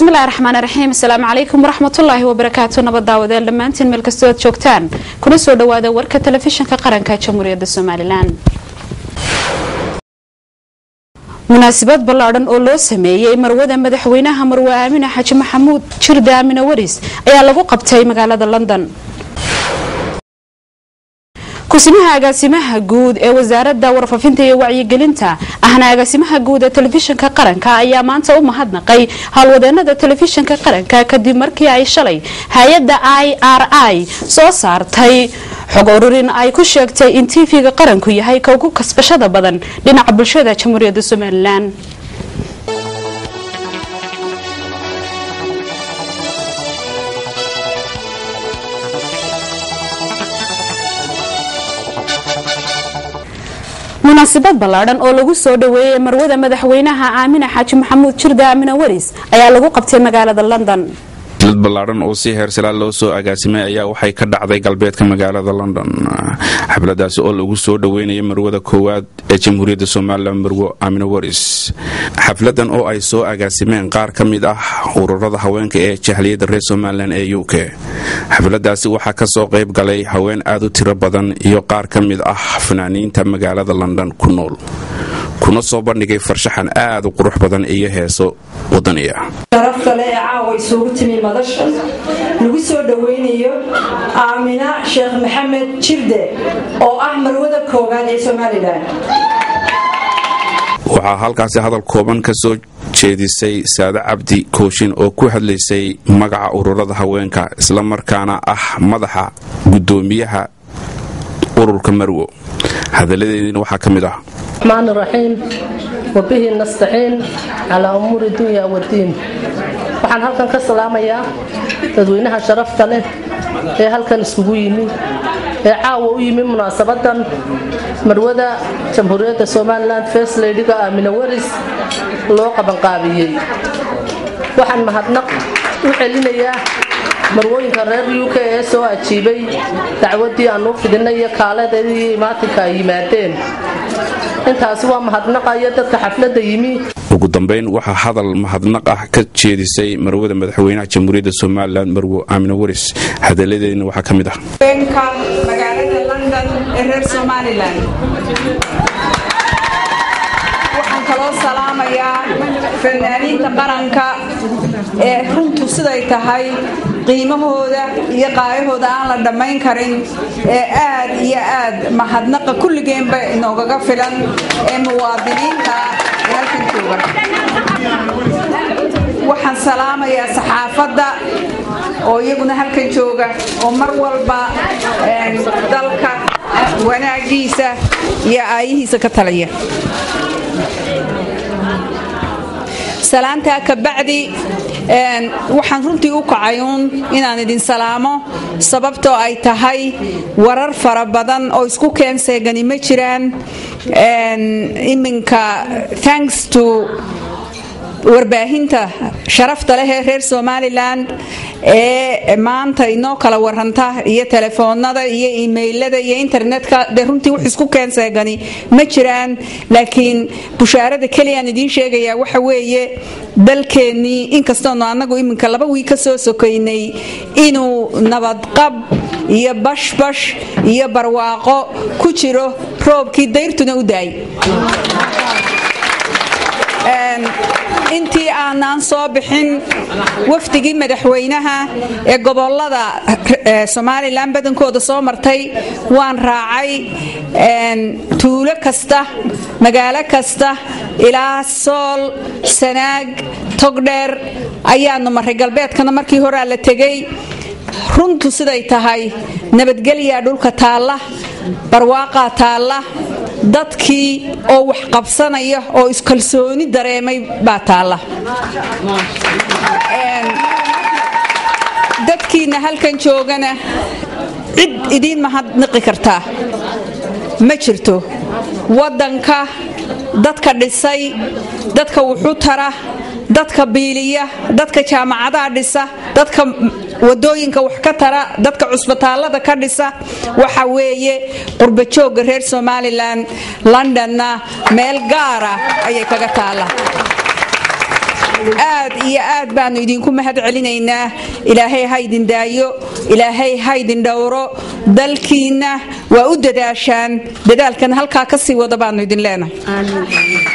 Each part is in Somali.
bismillahi raxmaan raxiim asalaamu calaykum waraxmatullaahi wabarakaatu nabad daawadeel dhammaantiin meel kastoo aad joogtaan kuna soo dhawaada warka telefishinka qaranka jamhuuriyadda somalilan munaasabad ballaadhan oo loo sameeyey marwada madaxweynaha marwe aamine xaji maxamuud jirda aamine waris ayaa lagu qabtay magaalada london kusimaha agaasimaha guud ee wasaaradda warfaafinta iyo wacyigelinta ahna agaasimaha guud ee telefishinka qaranka ayaa maanta u mahadnaqay howlwadeenada telefishinka qaranka kadib markii ay shalay hay-adda i r i soo saartay xog ururin ay ku sheegtay in tv-ga qaranku yahay ka ugu kasbashada badan dhinaca bulshada jamhuuriyadda somalilan munaasabad ballaadhan oo lagu soo dhaweeyey marwada madaxweynaha aamine xaaji maxamuud jirda aamine waris ayaa lagu qabtay magaalada london dad ballaadhan oo si heersalaa loo soo agaasimay ayaa waxay ka dhacday galbeedka magaalada london xafladaasi oo lagu soo dhaweynaya marwada koowaad ee jamhuuriyadda somalilan marwo aamine waris xafladan oo ay soo agaasimeen qaar ka mid ah ururada haweenka ee jahliyadda reer somalilan ee u k xafladaasi waxaa ka soo qayb galay haween aad u tiro badan iyo qaar ka mid ah fanaaniinta magaalada london ku nool kuna soo bandhigay farshaxan aad u qurux badan iyo heeso wadaniya sharafkale ee caawa isugu timi madasha lagu soo dhoweynayo aamina sheekh maxamed jirde oo ah marwada koowaad ee somalilan waxaa halkaasi hadal kooban ka soo jeedisay saade cabdi kooshin oo ku hadlaysay magaca ururada haweenka islamarkaana ah madaxa gudoomiyaha ururka marwo hadaladeediina waxaa ka mid ah الرحمن الرحيم وبه نستعين على أمور الدنيا والدين waxaan halkan ka salaamayaa dadweynaha sharafta leh ee halkan isugu yimi ee caawa u yimi munaasabadan marwada jamhuuriyadda somalilan first ladyga aamine waris loo qabanqaabiyey waxaan mahadnaq u celinayaa marwooyinka reer u k ee soo ajiibay dacwadii aan u fidinay iyo kaaladeedii imaatinka ay yimaadeen intaasi waa mahadnaqayo dadka xafladda yimi ugu dambayn waxaa hadal mahadnaq ah ka jeedisay marwada madaxweynaha jamhuuriyadda somalilan marwo aamine waris hadaladeedina waxaa ka mid ah haweenka magaalada london ee reer somalilan waxaan kaloo salaamayaa fanaaniinta qaranka ee runtu siday tahay qiimahooda iyo qaayahooda aan la dhammayn karin ee aad iyo aad mahadnaqa kulligeenba inoogaga filan ee muwaadiniinta ee halkan jooga waxaan salaamayaa saxaafadda oo iyaguna halkan jooga oo mar walba dalka wanaagiisa iyo aayihiisa ka talaya salaantaa kabacdi waxaan runtii u kacay uun inaan idin salaamo sababtoo ay tahay warar fara badan oo isku keenseegani ma jiraan iminka thanks to warbaahinta sharafta leh ee reer somalilan ee maanta inoo kala waranta iyo telefoonada iyo imailada iyo internetka dee runtii wax isku keenseegani ma jiraan laakiin bushaarada keliyaan idiin sheegayaa waxa weeye dalkeennii inkastoonu annagu iminka laba wiig ka soo sokaynay inuu nabadqab iyo bashbash iyo barwaaqo ku jiro roobkii dayrtuna u daay intii aanaan soo bixin wafdigii madaxweynaha ee gobolada somalilan badankooda soo martay waan raacay tuulo kasta magaalo kasta ilaa sool sanaag togdheer ayaanu maray galbeedkana markii horaa la tegay runtu siday tahay nabadgelyaa dhulka taalla barwaaqaa taalla dadkii oo wax qabsanaya oo iskalsooni dareemay baa taalla dadkiina halkan joogana cid idiin mahadniqi kartaa ma jirto waddanka dadka dhisay dadka wuxu tara dadka biiliya dadka jaamacadaha dhisa dadka wadooyinka wax ka tara dadka cusbitaallada ka dhisa waxa weeye qurbajooga reer somalilan londonna meel gaara ayay kaga taalla aad iyo aad baanu idinku mahad celinaynaa ilaahay ha ydin daayo ilaahay ha ydin dhowro dalkiinna waa u dadaashaan dadaalkan halkaa ka sii wada baanu idin leenahay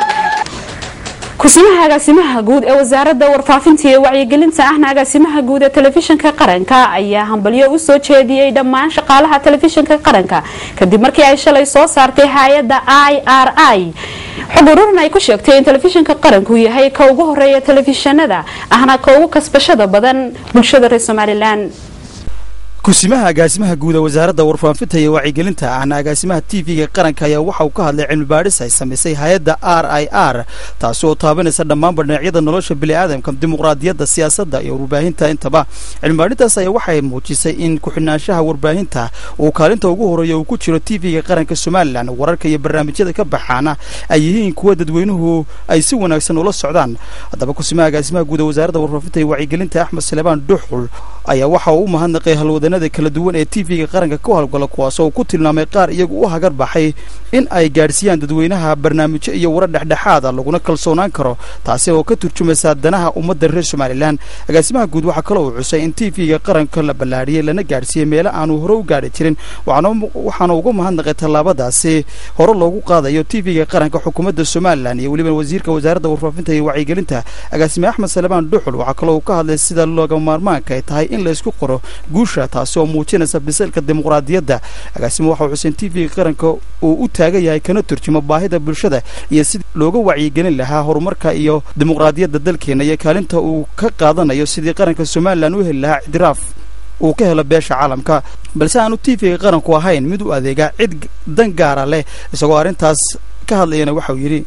kusimaha agaasimaha guud ee wasaaradda warfaafinta iyo wacyigelinta ahna agaasimaha guud ee telefishinka qaranka ayaa hambalyo u soo jeediyey dhammaan shaqaalaha telefishinka qaranka kadib markii ay shalay soo saartay hay-adda i r i xog ururin ay ku sheegtay in telefishinka qaranku yahay ka ugu horeeya telefishinada ahna ka ugu kasbashada badan bulshada reer somalilan kusimaha agaasimaha guud ee wasaaradda warfaafinta iyo wacyigelinta ahna agaasimaha t v-ga qaranka ayaa waxa uu ka hadlay cilmi baadhis ay samaysay hay-adda r i r taasi oo taabanaysa dhammaanba dhinacyada nolosha bini'aadamka dimuqraadiyadda siyaasadda iyo warbaahinta intaba cilmibaadhintaas ayaa waxay muujisay in ku-xidhnaanshaha warbaahinta uu kaalinta ugu horeeya uu ku jiro t v-ga qaranka somalilan wararka iyo barnaamijyada ka baxaana ay yihiin kuwa dadweynuhu ay si wanaagsan ula socdaan haddaba kusimaha agaasimaha guud ee wasaaradda warfaafinta iyo wacyigelinta axmed salebaan dhuxul ayaa waxa uu u mahadnaqay halwadanada kala duwan ee t v-ga qaranka ka howlgala kuwaasoo ku tilmaamay qaar iyagu u hagar baxay in ay gaadhsiiyaan dadweynaha barnaamijyo iyo warar dhexdhexaada laguna kalsoonaan karo taasi oo ka turjumaysa danaha ummadda reer somalilan agaasimaha guud waxaa kaloo uu xusay in t v-ga qaranka la ballaadhiyey lana gaadhsiiyey meelo aanu hore u gaadhi jirin waxaana uga mahadnaqay tallaabadaasi hore loogu qaadayo t v-ga qaranka xukuumadda somalilan iyo weliba wasiirka wasaaradda warfaafinta iyo wacyigelinta agaasime axmed salebaan dhuxul waxaa kaloo uu ka hadlay sida looga maarmaanka ay tahay in laysku qoro guusha taasi oo muujinaysa bisalka dimuqraadiyadda agaasimo waxau xuseen t v-ga qaranka uu u taagan yahay kana turjumo baahida bulshada iyo sidii looga wacyigelin lahaa horumarka iyo dimuqraadiyadda dalkeena iyo kaalinta uu ka qaadanayo sidii qaranka somalilan u heli lahaa ictiraaf uu ka helo beesha caalamka balse aanu t v-ga qaranku ahayn mid u adeega cid dan gaara leh isagoo arrintaas ka hadlayana waxauu yidhi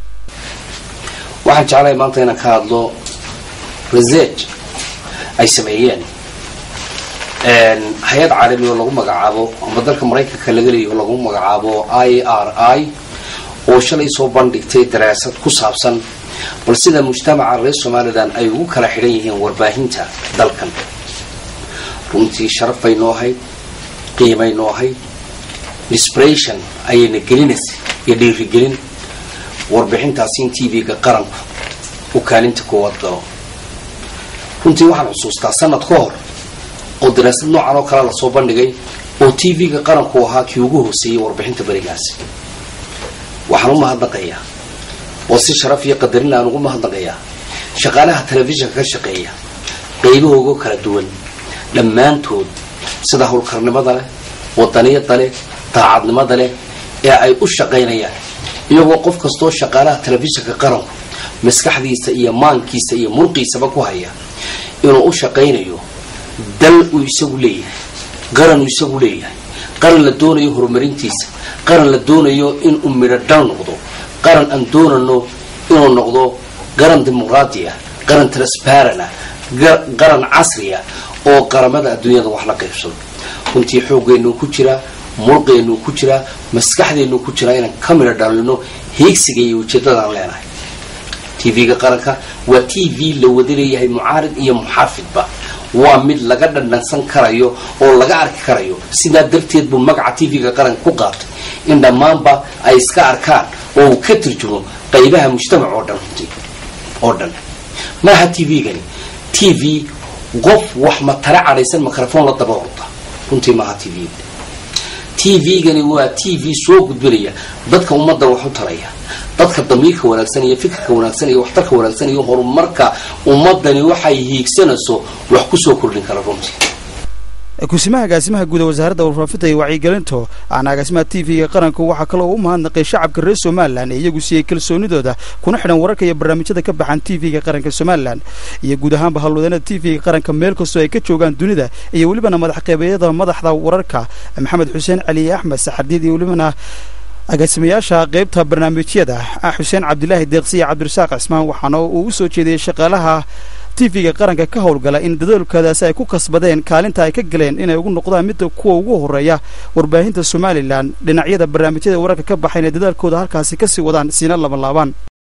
waxaan jeclahay maanta inaan ka hadlo research ay sameeyeen hay-ad caalami oo lagu magacaabo ama dalka maraykanka laga leeyaho lagu magacaabo i r i oo shalay soo bandhigtay daraasad ku saabsan bal sida mujtamaca reer somalilan ay ugu kala xidhan yihiin warbaahinta dalkan runtii sharaf bay noo ahayd qiimay noo ahayd inspiration ayayna gelinaysa iyo dhiirigelin warbixintaasi in t v-ga qaranku uu kaalinta koowaad galo runtii waxaan xusuustaa sanad ka hor oo daraasad noocan oo kale lasoo bandhigay oo t v-ga qaranku ahaa kii ugu hooseeyey warbixinta berigaasi waxaan u mahadnaqayaa oo si sharaf iyo qadarin aan ugu mahadnaqayaa shaqaalaha telefishinka ka shaqeeya qaybahoogo kala duwan dhammaantood sida howlkarnimada leh wadaniyada leh daacadnimada leh ee ay u shaqaynayaan iyagoo qof kastoo shaqaalaha telefishinka qaranku maskaxdiisa iyo maankiisa iyo murqiisaba ku haya inuu u shaqaynayo dal uu isagu leeyahay qaran uu isagu leeyahay qaran la doonayo horumarintiisa qaran la doonayo inuu midho dhal noqdo qaran aan doonano inuu noqdo qaran dimuqraadi ah qaran transparent ah qaran casri ah oo qaramada adduunyada wax la qaybsado runtii xooggeennu ku jiraa murqeennu ku jiraa maskaxdeennu ku jiraa inaan ka midho dhalino hiigsiga iyo ujeedadaan leenahay t v-ga qaranka waa t v la wada leeyahay mucaarid iyo muxaafidba waa mid laga dhandhansan karayo oo laga arki karayo sidaa darteed buu magaca t v-ga qaranka ku qaatay in dhammaanba ay iska arkaan oo uu ka turjumo qaybaha mujtamac oo dhan runtii oo dhan maaha t v-gani t v qof wax matare cadhaysan microphone la daba orda runtii maaha t v t v-gani waa t v soo gudbinaya dadka ummadda wax u taraya dadka damiirka wanaagsan iyo fikirka wanaagsan iyo waxtarka wanaagsan iyo horumarka ummadani waxay hiigsanayso wax kusoo kordhin kara runtii kusimaha agaasimaha guud ee wasaaradda warfaafinta iyo wacyigelinto ahna agaasimaha t v-ga qaranku waxaa kaloo u mahadnaqay shacabka reer somalilan ee iyagu siiyey kalsoonidooda kuna xidhan wararka iyo barnaamijyada ka baxan t v-ga qaranka somalilan iyo guud ahaanba howlwadeennada t v-ga qaranka meel kastoo ay ka joogaan dunida iyo welibana madax qeybeeyada madaxda wararka maxamed xuseen cali axmed saxardiid iyo welibana agaasimayaasha qaybta barnaamijyada xuseen cabdilaahi deeqsi iyo cabdirasaaq cismaan waxaana uu u soo jeediyey shaqaalaha t v-ga qaranka ka howlgala in dadaalkaadaasi ay ku kasbadeen kaalinta ay ka galeen inay ugu noqdaan midda kuwa ugu horeeya warbaahinta somalilan dhinacyada barnaamijyada wararka ka baxayn ee dadaalkooda halkaasi kasii wadaan siina labanlaabaan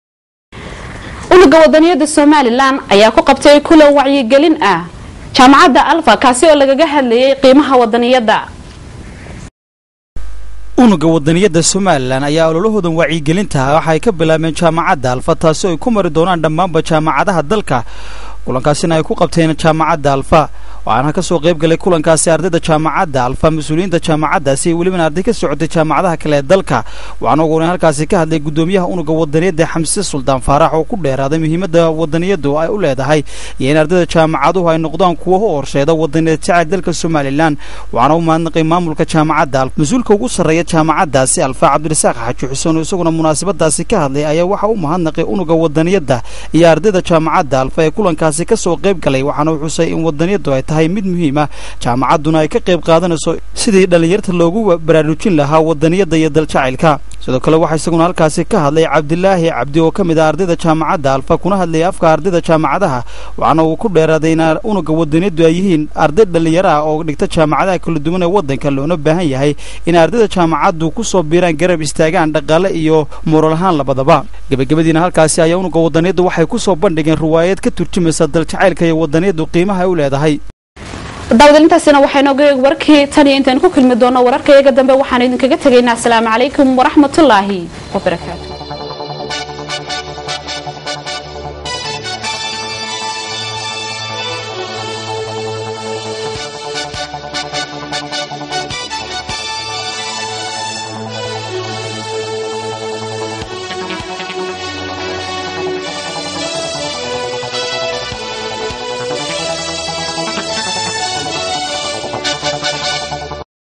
unuga wadaniyada somalilan ayaa ku qabtay kulan wacyigelin ah jaamacadda alfa kaasi oo lagaga hadlayay qiimaha wadaniyada unuga wadaniyadda somalilan ayaa ololahoodan wacyigelinta waxa ay ka bilaabeen jaamacadda alfa taasi ay ku mari doonaan dhammaanba jaamacadaha dalka kulankaasina ay ku qabteen jaamacadda alfa waxaana ka soo qayb galay kulankaasi ardayda jaamacadda alfa mas-uuliyiinta jaamacaddaasi iyo welibana arday ka socotay jaamacadaha kale ee dalka waxaana ugu horeyn halkaasi ka hadlay guddoomiyaha unuga wadaniyadda xamse suldaan faarax oo ku dheeraaday muhiimadda wadaniyaddu ay u leedahay iyo in ardayda jaamacaduhu ay noqdaan kuwa u horseeda wadaniyad jacayl dalka somalilan waxaana u mahadnaqay maamulka jaamacadda alfa mas-uulka ugu sarreeya jaamacaddaasi alfa cabdirasaaq xaaji xuseen oo isaguna munaasabadaasi ka hadlay ayaa waxa u mahadnaqay unuga wadaniyadda iyo ardayda jaamacadda alfa ee kulankaasi ka soo qayb galay waxaana uu xusay in wadaniyaddu ay tahay mid muhiima jaamacadduna ay ka qayb qaadanayso sidii dhallinyarta loogu baraarujin lahaa wadaniyadda iyo daljacaylka sidoo kale waxaa isaguna halkaasi ka hadlay cabdilaahi cabdi oo ka mid ah ardayda jaamacadda alfa kuna hadlayay afka ardayda jaamacadaha waxaana uu ku dheeraaday in unuga wadaniyaddu ay yihiin arday dhallinyaro ah oo dhigta jaamacadaha kala duwan ee waddanka loona baahan yahay in ardayda jaamacaddu ku soo biiraan garab istaagaan dhaqaale iyo mural ahaan labadaba gebagabadiina halkaasi ayaa unuga wadaniyaddu waxay ku soo bandhigeen riwaayad ka turjumaysa daljacaylka iyo wadaniyaddu qiimaha ay u leedahay daawadalintaasina waxaynoga eeg warkii tan iyo intaan ku kulmi doono wararka iyaga dambe waxaan idinkaga tegaynaa asalaamu calaykum waraxmatullaahi wabarakaatu